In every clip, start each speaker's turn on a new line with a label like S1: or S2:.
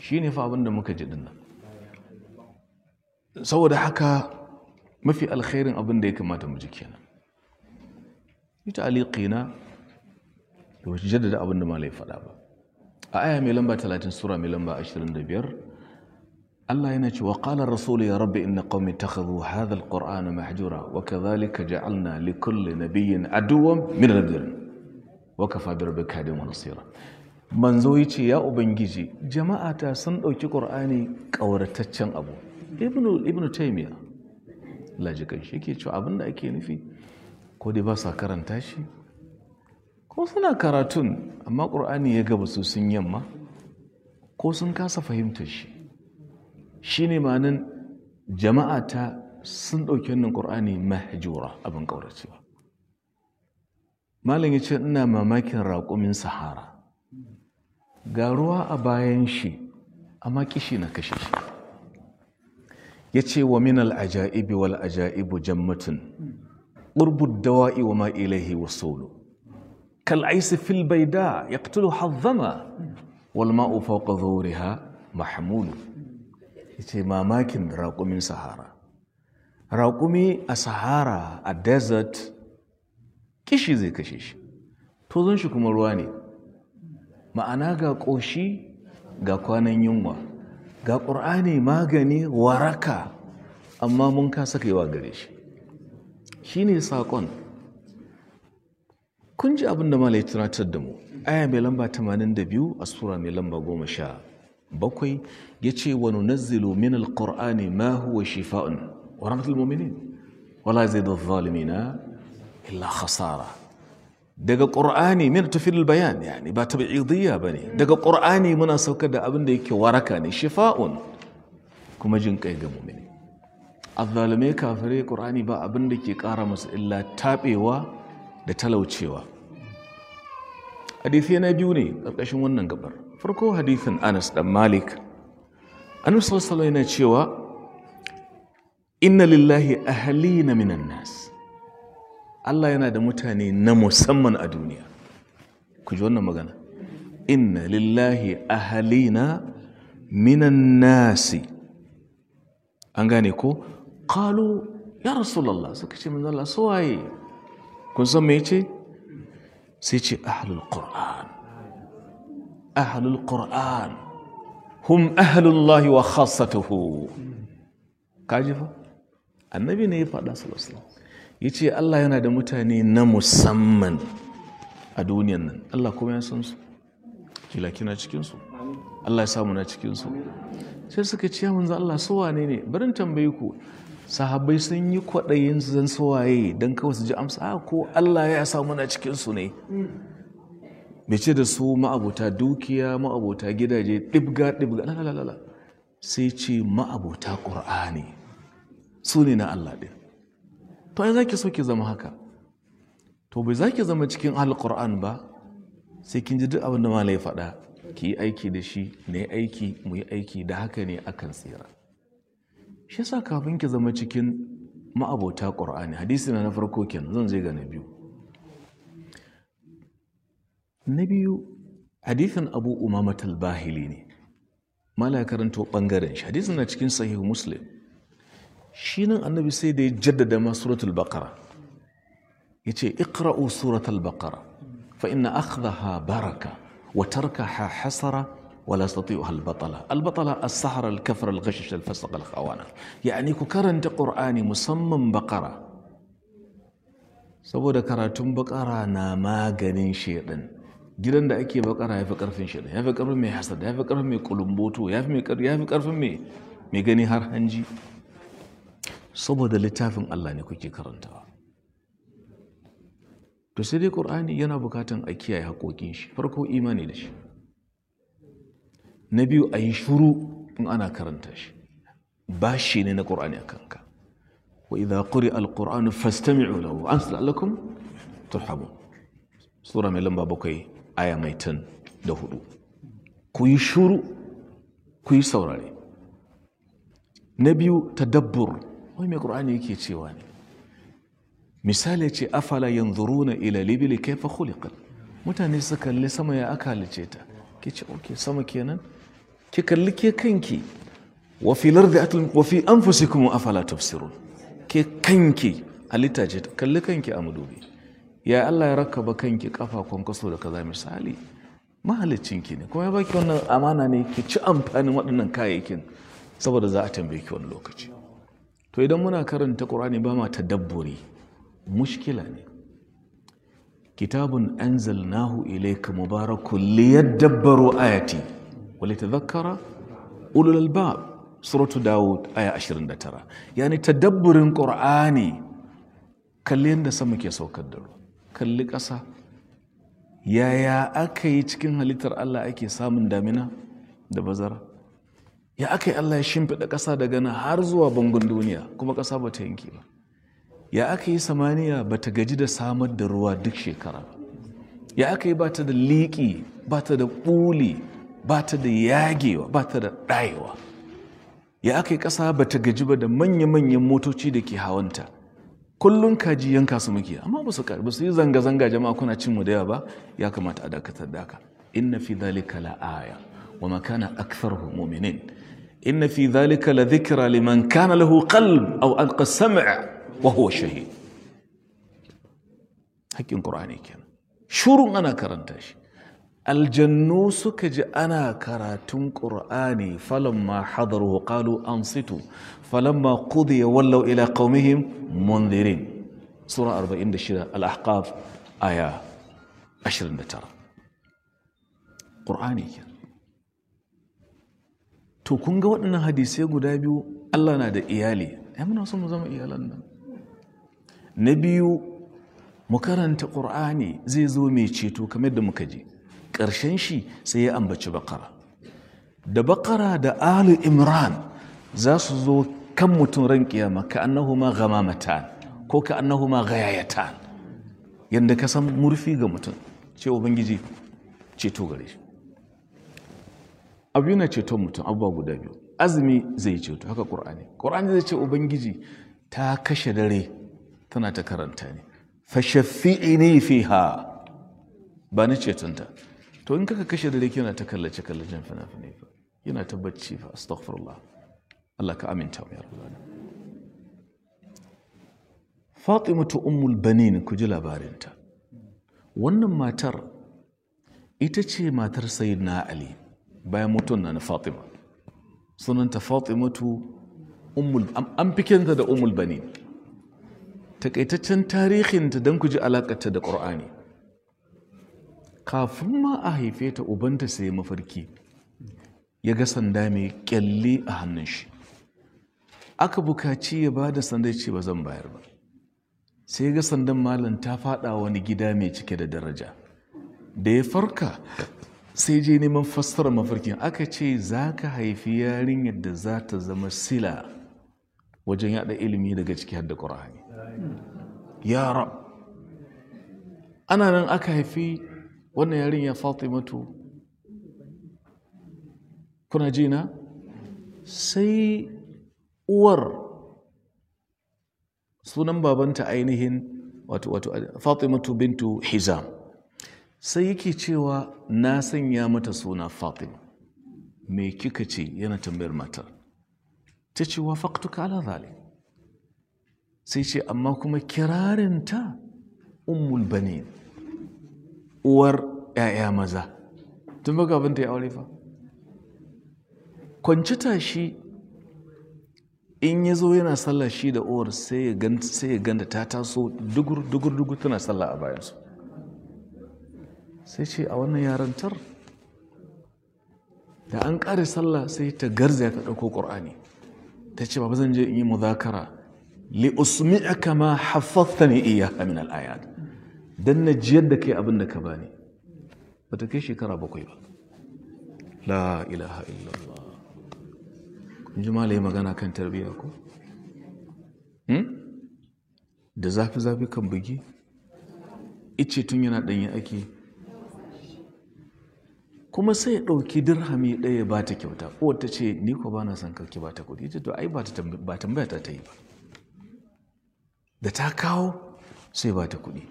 S1: shi ne fa abin da muka ji dinnan saboda haka mafi alkhairin abin da ya kamata mu ji kenan ita aliqina da wace jaddada abin da malai faɗa ba a aya mai lamba 30 sura mai lamba 25 Allah yana cewa qala rasul ya rabbi inna qaumi ittakhadhu hadha alqur'ana mahjura wa kadhalika ja'alna likulli nabiyyin aduwwan min al-mujrimin wa kafa bi rabbika hadiyan wa nasira manzo yace ya ubangiji jama'ata sun dauki qur'ani kaurataccen abu ibnu ibnu taymiya lajikan shi yake cewa abinda ake nufi ko dai ba sa karanta shi ko suna karatun amma qur'ani ya gaba su sun yamma ko sun kasa fahimtar shi shi ne manin jama'a ta sun ɗauki wannan ƙur'ani mahjura abin ƙauracewa malam ya ce ina mamakin raƙumin sahara ga ruwa a bayan shi amma kishi na kashe shi ya ce wa min al'aja'ibi wal aja'ibu jammatun ƙurbud dawa'i wa ma ilaihi wa solo kal'aisi fil baida ya ƙtulu hazzama wal ma'u fauka zuriha mahmulu ce mamakin raƙumin sahara raƙumi a sahara a desert kishi zai kashe shi tozon shi kuma ruwa ne ma'ana ga ƙoshi ga kwanan yunwa ga ƙur'ani magani waraka amma mun kasa kaiwa gare shi shi ne saƙon kun ji abin da malai tunatar da mu aya mai lamba 82 a sura mai lamba 10 bakwai ya ce wa nunazzilu min alqur'ani ma huwa shifa'un wa rahmatul mu'minin wala yazidu adh-dhalimina illa khasara daga qur'ani min tafil bayan yani ba tabi'idiyya bane daga qur'ani muna saukar da abin da yake waraka ne shifa'un kuma jin kai ga mu'mini adh-dhalimai kafirai qur'ani ba abin da ke kara musu illa tabewa da talaucewa hadisi na biyu ne karkashin wannan gabar farko hadithin anas dan malik annabi sallallahu yana cewa inna lillahi ahalina minan nas Allah yana da mutane na musamman a duniya ku ji wannan magana inna lillahi ahalina minan nasi an gane ko qalu ya rasulullah suka ce manzo Allah suwaye kun san me yace sai ce ahlul qur'an أهل القرآن هم أهل الله وخاصته كاجفة النبي ne ya faɗa sallallahu ya ce Allah yana da mutane na musamman a duniyan nan Allah kuma ya san su kila kina cikinsu Allah ya samu na cikinsu sai suka ce manzo Allah su wane ne barin tambaye ku sahabbai sun yi kwaɗayin zan suwaye don kawai su ji amsa ko Allah ya samu na cikinsu ne bai ce da su ma'abota dukiya ma'abota gidaje ɗibga ɗibga lalalala sai ce ma'abota ƙur'ani su ne na Allah ɗin to ai za ki so ki zama haka to bai za ki zama cikin alƙur'an ba sai kin ji duk abin da malai faɗa ki yi aiki da shi na yi aiki mu yi aiki da haka ne akan tsira shi yasa kafin ki zama cikin ma'abota ƙur'ani hadisi na na farko kenan zan zai ga na biyu na biyu hadithin abu umamat al-bahili ne mala karanto bangaren shi hadithin na cikin sahihu muslim shi nan annabi sai da ya jaddada ma suratul baqara yace iqra'u suratul baqara fa inna akhdaha baraka wa tarkaha hasara ولا يستطيعها البطلة البطلة السحرة الكفر الغشش الفسق الخوانة يعني كرنت قرآني مسمى بقرة saboda karatun bakara na maganin shedan gidan da ake bakara ya fi karfin shedan ya fi karfin mai hasada ya fi karfin mai kulumboto ya fi karfin mai gani har hanji saboda littafin Allah ne kuke karantawa to sai dai ƙur'ani yana bukatan a kiyaye haƙoƙin shi farko imani da shi na biyu a yi shuru in ana karanta shi ba shi ne na ƙur'ani a kanka wa idha quri al-qur'anu fastami'u lahu an la'allakum turhamun sura mai lamba bakwai aya mai tan da hudu ku yi shuru ku yi saurare na biyu tadabbur wai mai ƙur'ani yake cewa ne misali ce afala yanzuruna ila libili kaifa khuliqat mutane su kalli sama ya aka halice ta ke ce ok sama kenan ki kalli ke kanki wa fi lardi atul wa fi anfusikum afala tubsirun ke kanki halitta ce kalli kanki a madubi ya Allah ya rakaba kanki kafa kwankwaso da kaza misali mahalicinki ne kuma ya baki wannan amana ne ki ci amfanin waɗannan kayayyakin saboda za a tambaye ki wani lokaci to idan muna karanta ƙur'ani ba ma tadabburi mushkila ne kitabun anzalnahu ilayka mubarakun liyadabbaru ayati wa litadhakkara ulul albab suratu daud aya 29 yani tadabburin qur'ani kalli yadda sama ke saukar da ruwa kalli ƙasa yaya aka yi cikin halittar Allah ake samun damina da bazara ya aka yi Allah ya shimfiɗa ƙasa daga nan har zuwa bangon duniya kuma ƙasa ba ta yanke ba ya aka yi samaniya ba ta gaji da samar da ruwa duk shekara ba ya aka yi ba ta da liƙi ba ta da ɓuli ba ta da yagewa ba ta da ɗayewa ya aka yi ƙasa ba ta gaji ba da manya-manyan motoci da ke hawanta kullum kaji yanka su muke amma ba su ba su yi zanga-zanga jama'a kuna cin mu da yawa ba ya kamata a dakatar da haka inna fi dhalika la aya wa ma kana aktharuhum mu'minin inna fi dhalika la dhikra liman kana lahu qalb aw alqa sam'a wa huwa shahid hakkin qur'ani kenan shurun ana karanta shi aljannu suka ji ana karatun qur'ani falamma hadaru qalu ansitu falamma qudiya wallaw ila qaumihim munzirin sura 46 al-ahqaf aya 29 qur'ani to kun ga waɗannan hadisai guda biyu Allah na da iyali ai muna son mu zama iyalan nan na biyu mu karanta qur'ani zai zo mai ceto kamar da muka ji ƙarshen shi sai ya ambaci bakara da bakara da alu imran za su zo kan mutum ran kiyama ka annahuma ghamamatan ko ka annahuma ghayayatan yanda ka san murfi ga mutum ce ubangiji ceto gare shi abu yana ceton mutum abubuwa guda biyu azumi zai ceto haka ƙur'ani ƙur'ani zai ce ubangiji ta kashe dare tana ta karanta ne fashaffi'ini fiha ba ni cetonta to in kaka kashe dare kina ta kallace kallacen fina-finai fa yana ta bacci fa astaghfirullah Allah ka aminta mu ya rabbana Fatimatu ummul banin ku ji labarinta wannan matar ita ce matar sayyidina Ali bayan mutum na Fatima sunanta Fatimatu ummul an fikenta da ummul banin takaitaccen tarihinta don ku ji alakarta da Qur'ani kafin ma a haife ta ubanta sai mafarki ya ga sanda mai kyalli a hannun shi aka bukaci ya ba da sanda ce ba zan bayar ba sai ga sandan malam ta fada wani gida mai cike da daraja da ya farka sai je neman fassara mafarkin aka ce za ka haifi yarinyar da za ta zama sila wajen yada ilimi daga ciki har da ƙura'ani ya rab ana nan aka haifi wannan yarinya fatimatu kuna ji na sai uwar sunan babanta ainihin wato wato fatimatu bintu hizam sai yake cewa na sanya mata suna fatima me kika ce yana tambayar matar ta ce wa faktuka ala zalik sai ce amma kuma kirarinta ummul banin uwar ‘ya'ya maza tun baka abinta ya aure fa kwanci tashi in ya zo yana sallah shi da uwar sai ya ganda ta taso dugur-dugur tana sallah a bayansu sai ce a wannan yarantar da an ƙare sallah sai ta garza ta ɗauko ƙur'ani ta ce ba zan je in yi muzakara li usmi'aka ma haffathani iyaka min al-ayat dan na jiyar da kai abin da ka bani ba ta kai shekara bakwai ba la ilaha illallah kun ji malaye magana kan tarbiyya ko da zafi-zafi kan bugi ice tun yana ɗanyi ake kuma sai ya ɗauki dirhami ɗaya ba ta kyauta ko ta ce ni ko ba na son karki ba ta kuɗi to ai ba tambaya ta ta yi ba da ta kawo sai ba ta kuɗi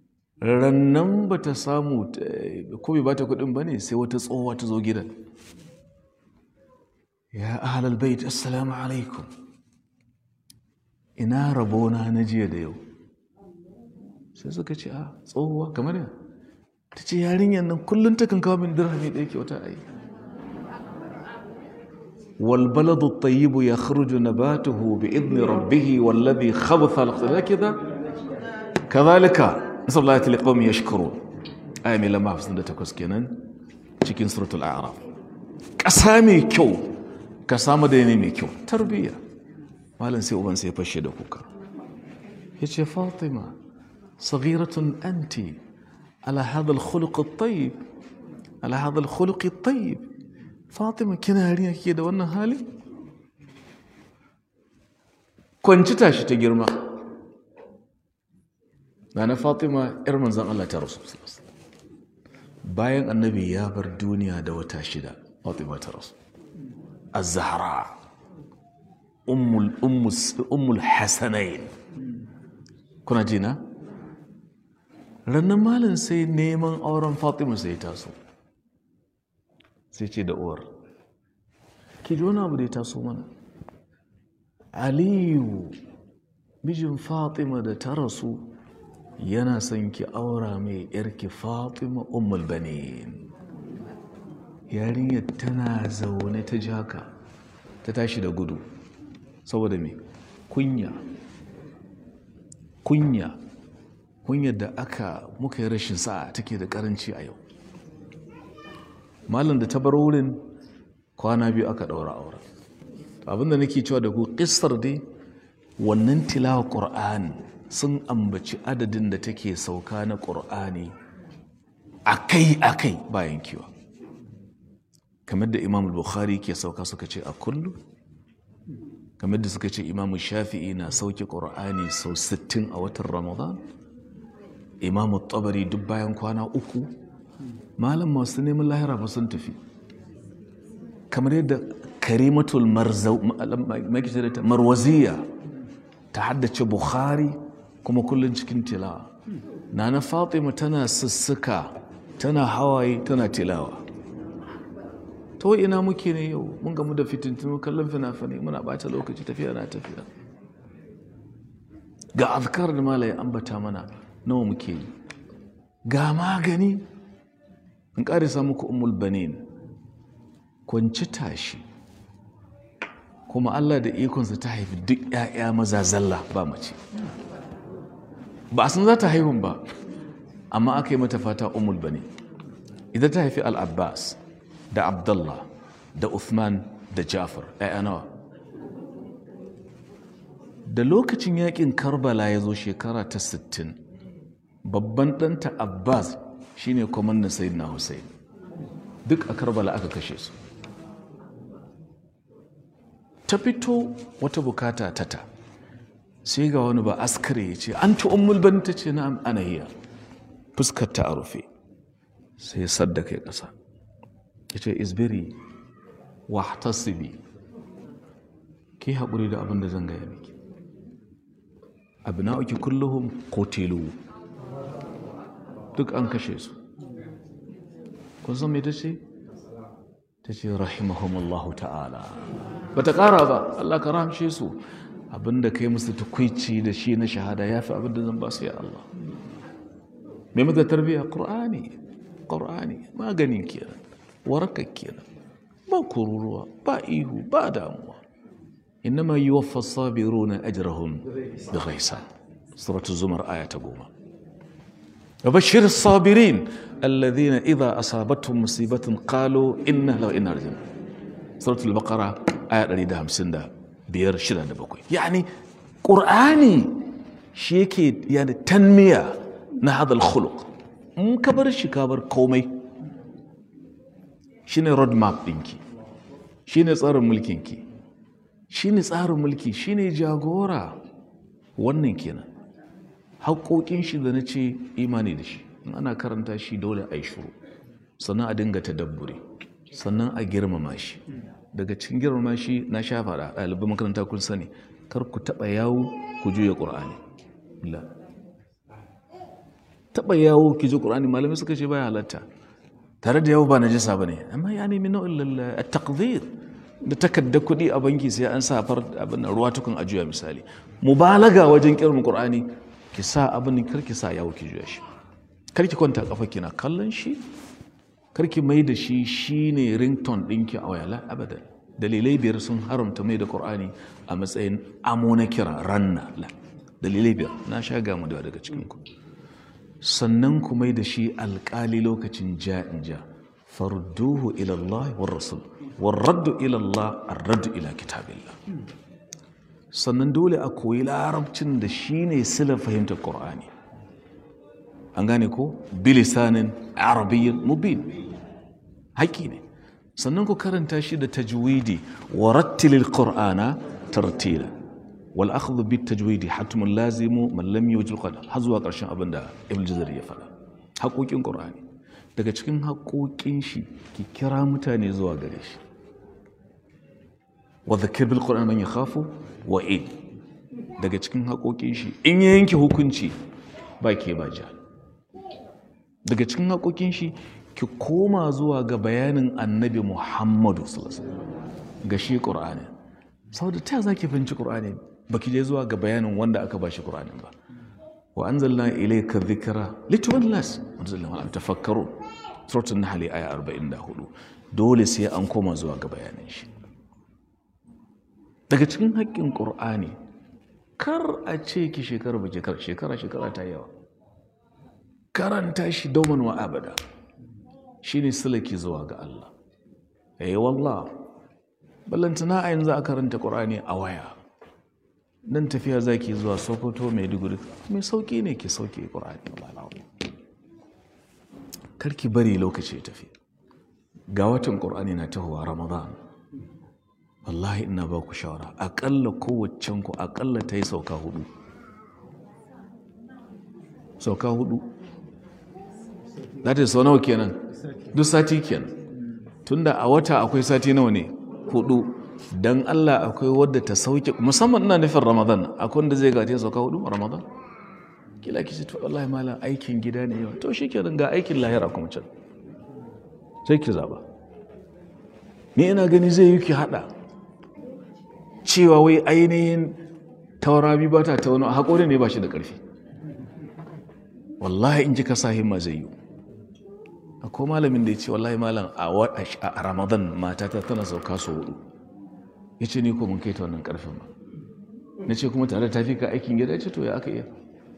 S1: rannan ba ta samu ko bai ba ta kuɗin ba ne sai wata tsohuwa ta zo gidan ya ahlal bait assalamu alaikum ina rabona na jiya da yau sai suka ce a tsohuwa kamar yana ta ce yarinyar nan kullum ta kan kawo min dirhami ɗaya kyauta a yi والبلد الطيب يخرج نباته بإذن ربه والذي خبث كذا كذلك نسأل الله لقوم يشكرون آية من لما حفظنا تكوس كنان cikin suratul a'raf ƙasa mai kyau ka samu da ne mai kyau tarbiyya malam sai uban sai fashe da kuka yace fatima صغيرة أنت على هذا الخلق الطيب على هذا الخلق الطيب فاطمة كنا هاريا كده وانا هالي كنت تاشي تجرما أنا فاطمة إرمان زان الله ترسل صلى الله عليه وسلم bayan annabi ya bar duniya da wata shida fatima ta rasu az-zahra ummul ummul hasanain kuna jina rannan malin sai neman auren fatima sai taso sai ce da uwar ki ji wani abu da ya taso mana aliyu mijin fatima da ta rasu yana son ki aura mai yarki fatima ummul banin yarinyar tana zaune ta jaka ta tashi da gudu saboda me kunya kunya kunyar da aka muka yi rashin sa'a take da karanci a yau malam da ta bar wurin kwana biyu aka ɗaura auren abinda nake cewa da ku ƙistar dai wannan tilawa ƙur'ani sun ambaci adadin da take sauka na ƙur'ani akai-akai bayan kiwa kamar da imam bukhari ke sauka suka ce a kullu kamar da suka ce imam shafi'i na sauke ƙur'ani sau 60 a watan ramadan imam tabari duk bayan kwana uku malam masu neman lahira ba sun tafi kamar yadda karimatul marwaziya ta haddace bukhari kuma kullum cikin tilawa nana fatima tana sussuka tana hawaye tana tilawa to ina muke ne yau mun gamu da fitintinu kallon fina-finai muna bata lokaci tafiya na tafiya ga azkar da malaye ambata mana nawa muke yi ga magani in ƙarisa muku umul banin kwanci tashi kuma Allah da ikonsa ta haifi duk 'ya'ya maza zalla ba mace ba a san za ta haihun ba amma aka yi mata fata umul bane idan ta haifi al-abbas da abdullah da uthman da jafar 'ya'ya nawa da lokacin yakin karbala ya zo shekara ta 60 babban ɗanta abbas shine kwamandan sayyidina hussein duk a karbala aka kashe su ta fito wata bukata tata sai ga wani ba askare ya ce an ta ummul bani ta ce na ana hiya fuskar ta a rufe sai ya saddaka ya ƙasa ya ce isbiri wa tasibi ki haƙuri da abin da zan gaya miki abu na uki kulluhum kotilu duk an kashe su kun san me ta ce ta ce rahimahumallahu ta'ala ba ta ƙara ba Allah ka rahamshe su abinda kai musu tukwici da shi na shahada ya fi abinda zan ba su ya Allah mai mata tarbiyya ƙur'ani ƙur'ani maganin kenan warakar kenan ba kururuwa ba ihu ba damuwa innama yi waffa sabiru na ajirahun da gaisa suratu zumar aya ta goma وبشر الصابرين الذين إذا أصابتهم مصيبة قالوا إنا لو إنا رجل سورة البقرة آية ريدها مسندا بير شدة بكوي يعني قرآني شيكي يعني تنمية هذا الخلق مكبر الشكابر قومي shine road map ɗinki shine tsarin mulkinki shine tsarin mulki shine jagora wannan kenan haƙoƙin shi da na ce imani da shi in ana karanta shi dole a yi shuru sannan a dinga tadabbure sannan a girmama shi daga cikin girmama shi na sha faɗa ɗaliban makaranta kun sani kar ku taɓa yawo ku juya ƙur'ani taɓa yawo ki ji ƙur'ani malamai suka ce baya halatta tare da yawo ba na jisa ba ne amma ya nemi nau'in taqdir da takardar kuɗi a banki sai an sa far abin nan ruwa tukun a juya misali mubalaga wajen kirmin qur'ani ki sa abin kar ki sa yawo ki juya shi kar ki kwanta kafa kina kallon shi kar ki mai da shi shine ringtone ɗinki a waya la abadan dalilai biyar sun haramta mai da qur'ani a matsayin amo na kira ranna la dalilai biyar na sha gamu da daga cikin ku sannan ku mai da shi alƙali lokacin ja'in ja farduhu ila Allah war rasul war raddu ila Allah ar-raddu ila kitabillah sannan dole a koyi larabcin da shine sila fahimtar qur'ani an gane ko bilisanin arabiyyin mubin haƙi ne sannan ku karanta shi da tajwidi wa rattilil qur'ana tartila wal akhdhu bit tajwidi hatmun lazimu man lam yujil qad har zuwa ƙarshen abin da ibn jazari ya faɗa haƙoƙin qur'ani daga cikin haƙoƙin shi ki kira mutane zuwa gare shi wa dhakir bil qur'an man yakhafu wa id daga cikin haƙoƙin shi in ya yanke hukunci ba ke ba ja daga cikin haƙoƙin shi ki koma zuwa ga bayanin annabi muhammadu ga shi ƙur'ani saboda ta za ki fahimci ƙur'ani ba ki je zuwa ga bayanin wanda aka ba shi ƙur'anin ba wa an zalla ilaika zikira lituwan las wanda zalla ma'am tafakkaru suratul nahl aya 44 dole sai an koma zuwa ga bayanin shi daga cikin haƙƙin ƙur'ani kar a ce ki shekara ba shekara shekara shekara ta yawa karanta shi domin wa abada shi ne silaki zuwa ga Allah eh wallah ballantana a yanzu a karanta ƙur'ani a waya nan tafiya zaki zuwa sokoto maiduguri mai sauƙi ne ke sauke ƙur'ani karki bari lokaci tafi ga watan ƙur'ani na tahowa ramadan wallahi ina ba ku shawara aƙalla kowaccen ku aƙalla ta yi sauka hudu sauka hudu za ta yi sau nawa kenan duk sati kenan tunda a wata akwai sati nawa ne hudu dan Allah akwai wadda ta sauke musamman ina nufin Ramadan akwai wanda zai gaje sauka hudu Ramadan kila ki ce to wallahi malam aikin gida ne yawa to shikenan ga aikin lahira kuma can sai ki zaba ni ina gani zai yi ki hada cewa wai ainihin taurami ba ta tauna haƙori ne ba shi da ƙarfi wallahi in ji ka sa himma zai yi akwai malamin da ya ce wallahi malam a ramadan matata tana sauka su hudu ya ce ni ko mun kai ta wannan karfin ba na ce kuma tare da tafi ka aikin gida ya ce to ya aka iya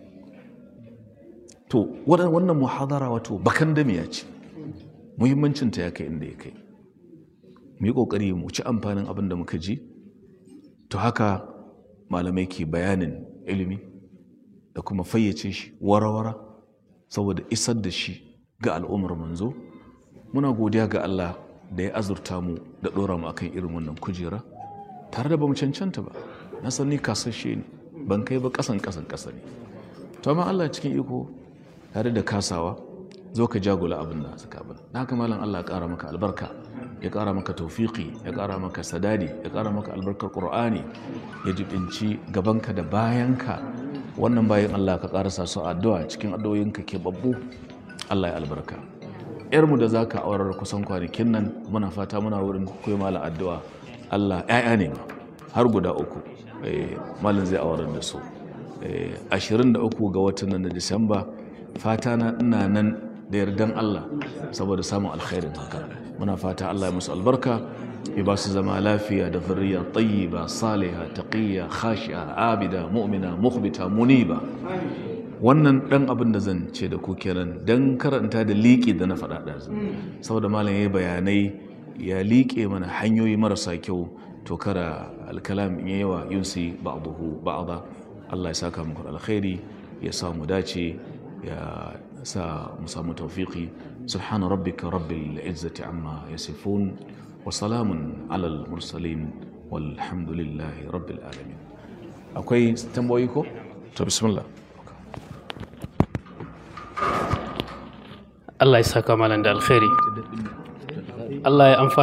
S1: to wannan muhadara wato bakan da ya ce muhimmancinta ya kai inda ya kai mu yi kokari mu ci amfanin abin da muka ji to haka malamai ke bayanin ilimi da kuma fayyace shi wara-wara saboda isar da shi ga al'ummar manzo muna godiya ga Allah da ya azurta mu da ɗora mu akan irin wannan kujera tare da ba mu cancanta ba na san ni kasashe ne ban kai ba ƙasan ƙasan ƙasa ne to amma Allah cikin iko tare da kasawa zo ka jagula abin da suka bin na haka malam Allah ya ƙara maka albarka ya ƙara maka taufiƙi ya ƙara maka sadadi ya ƙara maka albarkar ƙur'ani ya jibinci gabanka da bayanka wannan bayan Allah ka ƙarasa su addu'a cikin addu'o'inka ke babbu Allah ya albarka yarmu da zaka aurar kusan kwanakin nan muna fata muna wurin koyi mala addu'a Allah ƴaƴa ne ma har guda uku malin zai aurar da su 23 ga watan nan na Disamba fata na ina nan da yardan Allah saboda samun alkhairin haka muna fata Allah ya musu albarka ya ba su zama lafiya da zurriya tayyiba saliha taqiyya khashi'a abida mu'mina mukhbita muniba wannan dan abin da zan ce da ku kenan dan karanta da liƙi da na faɗa ɗazu saboda malam ya bayanai ya liƙe mana hanyoyi marasa kyau to kara alkalam in yawa yunsi ba'dahu ba'da Allah ya saka muku alkhairi ya sa mu dace ya sa mu samu tawfiqi subhana rabbika rabbil izzati amma yasifun wa salamun alal mursalin walhamdulillahi rabbil alamin akwai tambayoyi ko to bismillah
S2: Allah ya saka malam da alkhairi Allah ya amfana